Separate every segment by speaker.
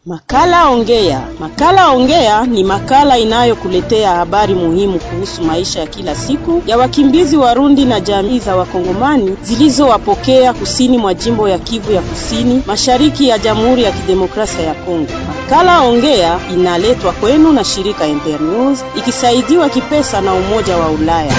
Speaker 1: Makala Ongea. Makala Ongea ni makala inayokuletea habari muhimu kuhusu maisha ya kila siku ya wakimbizi Warundi na jamii za Wakongomani zilizowapokea kusini mwa jimbo ya Kivu ya Kusini, mashariki ya Jamhuri ya Kidemokrasia ya Kongo. Makala Ongea inaletwa kwenu na shirika Internews ikisaidiwa kipesa na Umoja wa Ulaya.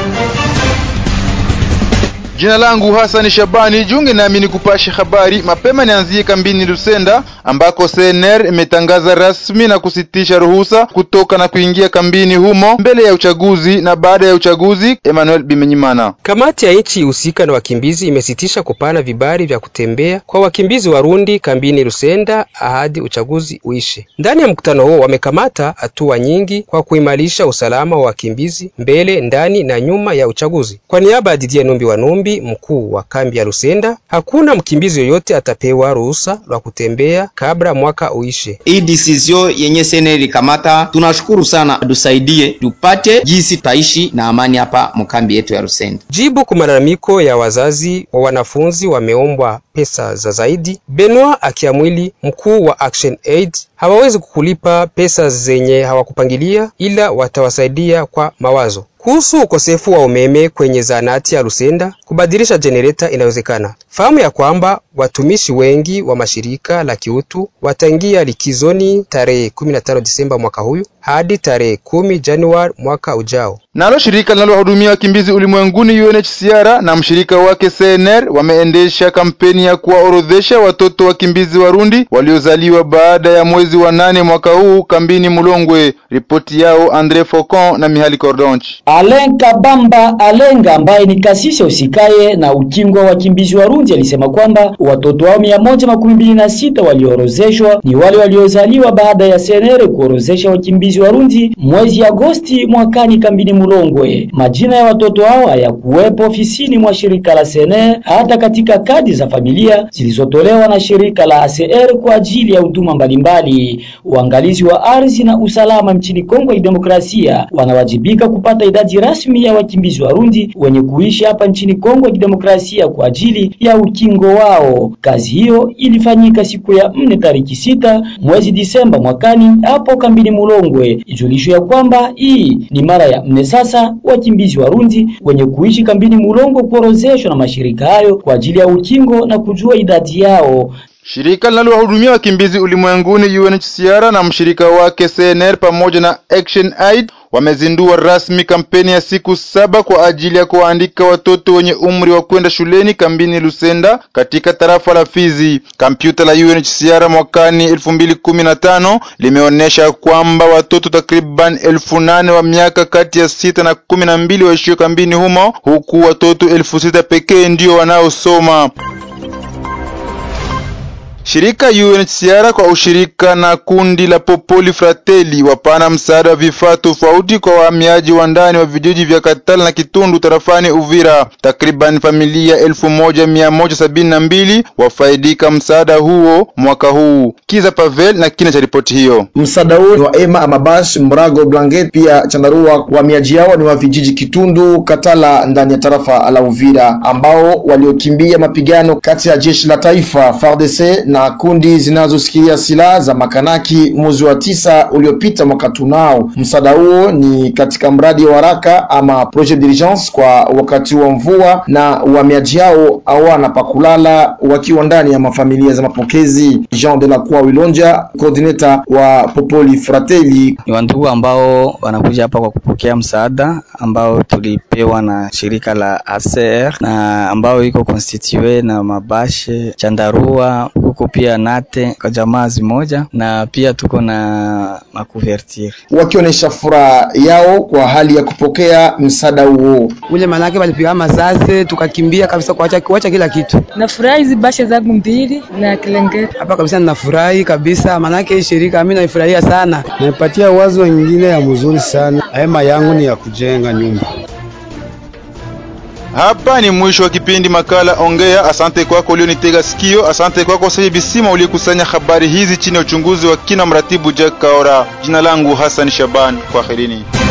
Speaker 2: Jina langu Hasani Shabani, junge nami ni kupasha habari mapema. Nianzie kambini Lusenda ambako CNR imetangaza rasmi na kusitisha ruhusa kutoka na kuingia kambini humo mbele ya uchaguzi na baada ya uchaguzi. Emmanuel Bimenyimana.
Speaker 3: Kamati ya nchi husika na wakimbizi imesitisha kupana vibali vya kutembea kwa wakimbizi Warundi kambini Lusenda hadi uchaguzi uishe. Ndani ya mkutano huo wamekamata hatua nyingi kwa kuimarisha usalama wa wakimbizi mbele, ndani na nyuma ya uchaguzi. Kwa niaba ya Didier Numbi wa Numbi mkuu wa kambi ya Lusenda, hakuna mkimbizi yoyote atapewa ruhusa la kutembea kabla mwaka uishe.
Speaker 4: Hii decision yenye sene likamata, tunashukuru sana, tusaidie tupate jinsi taishi na amani hapa mkambi yetu ya Lusenda.
Speaker 3: Jibu kwa malalamiko ya wazazi wa wanafunzi wameombwa pesa za zaidi. Benoit Akiamwili, mkuu wa Action Aid, hawawezi kukulipa pesa zenye hawakupangilia, ila watawasaidia kwa mawazo kuhusu ukosefu wa umeme kwenye zahanati ya Lusenda, kubadilisha jenereta inawezekana. Fahamu ya kwamba watumishi wengi wa mashirika la kiutu wataingia likizoni tarehe 15 Disemba mwaka huyu hadi tarehe 10 Januari mwaka ujao.
Speaker 2: Nalo shirika linalohudumia wakimbizi ulimwenguni UNHCR na mshirika wake CNR wameendesha kampeni ya kuwaorodhesha watoto wakimbizi Warundi waliozaliwa baada ya mwezi wa nane mwaka huu kambini Mulongwe. Ripoti yao Andre Faucon na Mihali Cordonch.
Speaker 5: Alen Kabamba Alenga ambaye ni kasisi usikaye na ukingo wa wakimbizi Warundi alisema kwamba watoto wao mia moja makumi mbili na sita waliorozeshwa ni wale waliozaliwa baada ya senere kuorozesha wakimbizi Warundi mwezi Agosti mwakani kambini Mulongwe. Majina ya watoto hao hayakuwepo ofisini mwa shirika la senere hata katika kadi za familia zilizotolewa na shirika la ACR kwa ajili ya huduma mbalimbali. Uangalizi wa ardhi na usalama nchini Kongo ya Demokrasia wanawajibika kupata idadi rasmi ya wakimbizi Warundi wenye kuishi hapa nchini Kongo ya Kidemokrasia kwa ajili ya ukingo wao. Kazi hiyo ilifanyika siku ya nne tariki sita mwezi Disemba mwakani hapo kambini Mulongwe. Ijulisho ya kwamba hii ni mara ya nne sasa wakimbizi Warundi wenye kuishi kambini Mulongwe kuorozeshwa na mashirika hayo kwa ajili ya ukingo na kujua idadi yao.
Speaker 2: Shirika linalowahudumia wakimbizi ulimwenguni UNHCR na mshirika wake CNR pamoja na Action Aid wamezindua rasmi kampeni ya siku saba kwa ajili ya kuwaandika watoto wenye umri wa kwenda shuleni kambini Lusenda katika tarafa la Fizi. Kompyuta la UNHCR mwakani elfu mbili kumi na tano limeonyesha kwamba watoto takriban elfu nane wa miaka kati ya sita na kumi na mbili waishio kambini humo, huku watoto elfu sita pekee ndio wanaosoma. Shirika UNHCR kwa ushirika na kundi la Popoli Fratelli wapana msaada wa vifaa tofauti kwa wahamiaji wa ndani wa vijiji vya Katala na Kitundu tarafani Uvira. Takriban familia elfu moja mia moja sabini na mbili wafaidika msaada huo mwaka huu. Kiza Pavel na kina cha ripoti hiyo.
Speaker 6: Msaada huo ni wa Ema Amabash, Mrago, Blanket pia Chandarua. Wahamiaji hao ni wa vijiji Kitundu, Katala ndani ya tarafa la Uvira ambao waliokimbia mapigano kati ya jeshi la taifa FARDC na kundi zinazoshikilia silaha za makanaki mwezi wa tisa uliopita mwaka tunao. Msaada huo ni katika mradi wa haraka ama projet d'urgence kwa wakati wa mvua, na uhamiaji hao hawana pa kulala wakiwa ndani ya mafamilia za mapokezi. Jean de la Croix Wilonja, coordinator wa Popoli Fratelli:
Speaker 7: ni wandugu ambao wanakuja hapa kwa kupokea msaada ambao tulipewa na shirika la ACR na ambao iko constitue na mabashe chandarua huko pia nate kwa jamaa zimoja na pia tuko na makuvertire,
Speaker 6: wakionyesha furaha yao kwa hali ya kupokea msaada huo.
Speaker 8: Ule manake walipiga masase tukakimbia kabisa, kuacha kuacha kila kitu.
Speaker 9: Nafurahi hizi bashe zangu mbili na kilengeti
Speaker 8: hapa kabisa, ninafurahi kabisa, manake hii shirika mimi naifurahia sana,
Speaker 10: naipatia wazo nyingine ya mzuri sana. Hema yangu ni ya kujenga nyumba.
Speaker 2: Hapa ni mwisho wa kipindi makala Ongea. Asante kwako ulionitega sikio. Asante kwako Sahi Bisima uliokusanya habari hizi chini ya uchunguzi wa kina mratibu Jack Kaora. Jina langu Hassan Shaban, kwaherini.